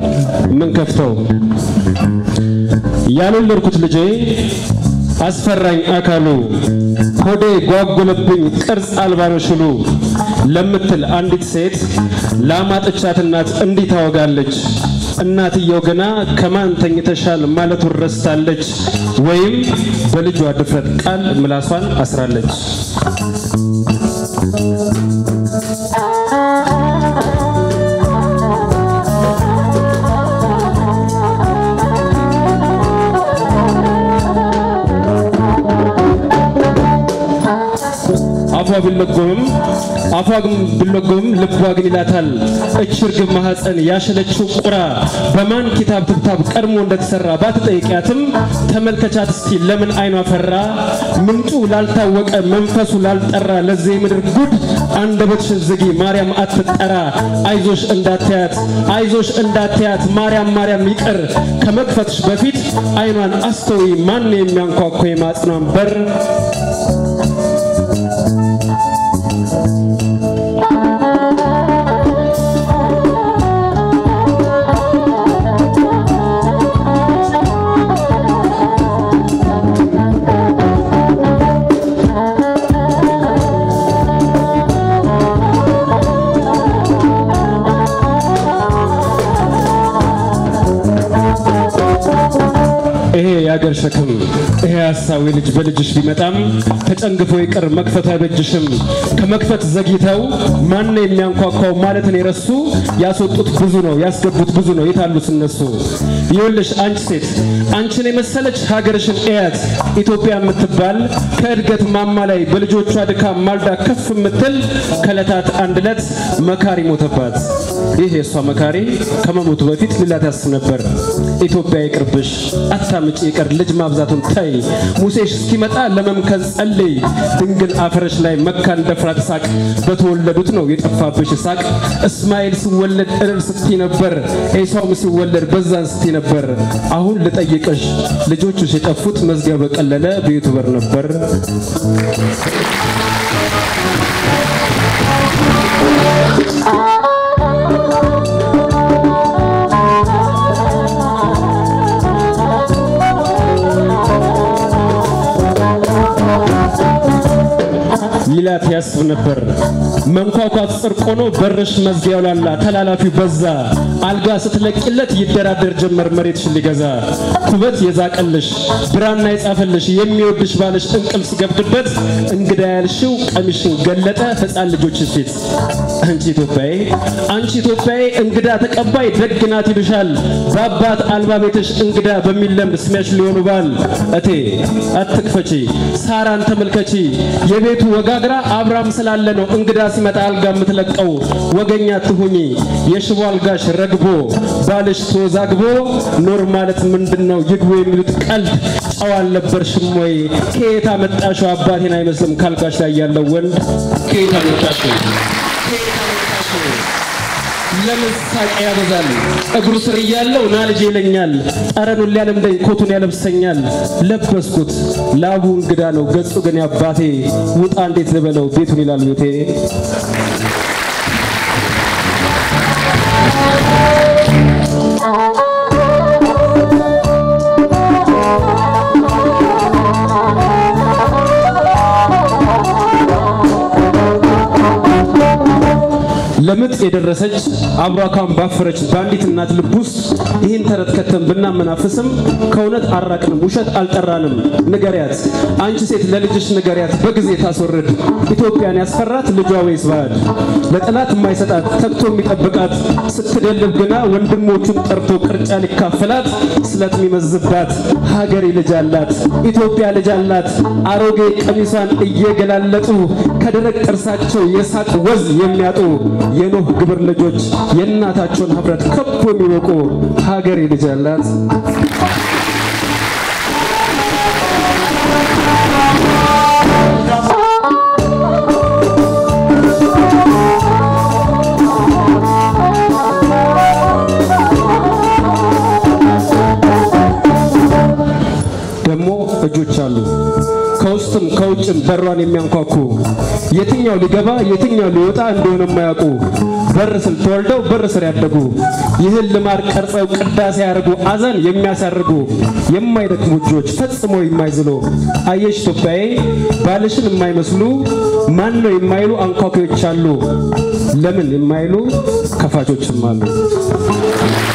ምን ከፍተው ያልወለድኩት ልጄ አስፈራኝ አካሉ ሆዴ ጓጎለብኝ ቅርጽ አልባ ነው ሽሉ ለምትል አንዲት ሴት ላማጥቻት እናት እንዲህ ታወጋለች። እናትየው ገና ከማን ተኝተሻል ማለቱን ረስታለች፣ ወይም በልጇ ድፍረት ቃል ምላሷን አስራለች። አፏ ቢለጎምም አፏ ግን ቢለጎምም ልቧ ግን ይላታል። እች ርግብ ማህፀን ያሸለችው ቁራ በማን ኪታብ ትብታብ ቀድሞ እንደተሰራ ባትጠይቂያትም ተመልከቻት እስቲ ለምን አይኗ ፈራ? ምንጩ ላልታወቀ መንፈሱ ላልጠራ ለዚህ ምድር ጉድ አንደበትሽን ዝጊ ማርያም አትጠራ። አይዞሽ እንዳትያት አይዞሽ እንዳትያት ማርያም ማርያም ይቅር ከመክፈትሽ በፊት አይኗን አስተዊ ማን የሚያንኳኳ የማጽኗን በር ይሄ የአገር ሸክም ይሄ ሀሳዊ ልጅ በልጅሽ ቢመጣም ተጨንግፎ ይቅር መክፈቱ አይበጅሽም። ከመክፈት ዘግይተው ማን የሚያንኳኳው ማለትን የረሱ ያስወጡት ብዙ ነው፣ ያስገቡት ብዙ ነው። የታሉት እነሱ? ይኸውልሽ አንቺ ሴት አንቺን የመሰለች ሀገርሽን እያት ኢትዮጵያ የምትባል ከእድገት ማማ ላይ በልጆቿ ድካም ማልዳ ከፍ የምትል ከዕለታት አንድ ዕለት መካሪ ሞተባት። ይህ የእሷ መካሪ ከመሞቱ በፊት ሊላት ያስብ ነበር። ኢትዮጵያ ይቅርብሽ አታምጪ ይቅር ልጅ ማብዛቱን ተይ። ሙሴሽ እስኪመጣ ለመምከን ጸልይ። ድንግል አፈረሽ ላይ መካን ደፍራ ትሳቅ። በተወለዱት ነው የጠፋብሽ ሳቅ። እስማኤል ሲወለድ እልል ስትይ ነበር፣ ኤሳውም ሲወለድ በዛን ስትይ ነበር። አሁን ልጠይቅሽ ልጆችሽ የጠፉት መዝጊያ በቀለለ ቤቱ በር ነበር። ይላት ያስብ ነበር። መንኳኳት ጽድቅ ሆኖ በርሽ መዝጊያው ላላ ተላላፊው በዛ። አልጋ ስትለቂለት ይደራደር ጀመር መሬትሽን ሊገዛ። ኩበት የዛቀልሽ ብራና የጻፈልሽ የሚወድሽ ባልሽ እንቅልፍ ሲገብድበት እንግዳ ያልሽው ቀሚሽን ገለጠ ሕፃን ልጆችሽ ፊት። አንቺ ኢትዮጵያዬ አንቺ ኢትዮጵያዬ እንግዳ ተቀባይ ደግ ናት ይሉሻል። በአባት አልባ ቤትሽ እንግዳ በሚለምድ ስሚያሽ ሊሆኑ ባል እቴ አትክፈቺ፣ ሳራን ተመልከቺ የቤቱ ወጋግራ አብራም ስላለ ነው እንግዳ ሲመጣ አልጋ የምትለቀው። ወገኛ ትሁኚ የሽቦ አልጋሽ ረግቦ ባልሽ ተወዛግቦ ኖር ማለት ምንድን ነው ይግቡ የሚሉት ቀልድ ጨዋ አልነበርሽም ወይ? ከየት አመጣሽው አባቴን አይመስልም ካልጋሽ ላይ ያለው ወንድ ከየት አመጣሽው? ለምን ሳቅ ያበዛል? እግሩ ስር እያለው ና ልጅ ይለኛል። ጠረኑን ሊያለምደኝ ኮቱን ያለብሰኛል። ለበስኩት ላቡ እንግዳ ነው ገጹ ግን ያባቴ ውጣ እንዴት ልበለው ቤቱን ይላል ቤቴ። ለምጥ የደረሰች አብራካን ባፈረች በአንዲት እናት ልብ ውስጥ ይህን ተረት ከተን ብናመናፍስም ከእውነት አራቅንም፣ ውሸት አልጠራንም። ንገሪያት አንቺ ሴት ለልጅሽ ንገሪያት በጊዜ ታስወርድ። ኢትዮጵያን ያስፈራት ልጇ ወይስ ባዕድ? ለጠላት የማይሰጣት ተግቶ የሚጠብቃት ስትደልብ ግና ወንድሞቹን ጠርቶ ቅርጫ ሊካፈላት ስለት የሚመዝባት ሀገሬ ልጅ አላት፣ ኢትዮጵያ ልጅ አላት። አሮጌ ቀሚሷን እየገላለጡ ከደረቅ ጥርሳቸው የሳቅ ወዝ የሚያጡ የኖህ ግብር ልጆች የእናታቸውን ኅብረት ከቦ የሚወቁ ሀገሬ ልጅ አላት። ደግሞ እጆች አሉ ከውስጥም ከውጭም ውጭም በሯን የሚያንኳኩ የትኛው ሊገባ የትኛው ሊወጣ እንደሆነ የማያውቁ በር ስር ተወልደው በር ስር ያደጉ ይህን ልማድ ቀርጸው ቅዳሴ ያደርጉ አዘን የሚያሳርጉ የማይደክሙ እጆች ፈጽሞ የማይዝሉ አየሽ ኢትዮጵያዬ ባልሽን የማይመስሉ ማን ነው የማይሉ አንኳኪዎች አሉ። ለምን የማይሉ ከፋቾችም አሉ።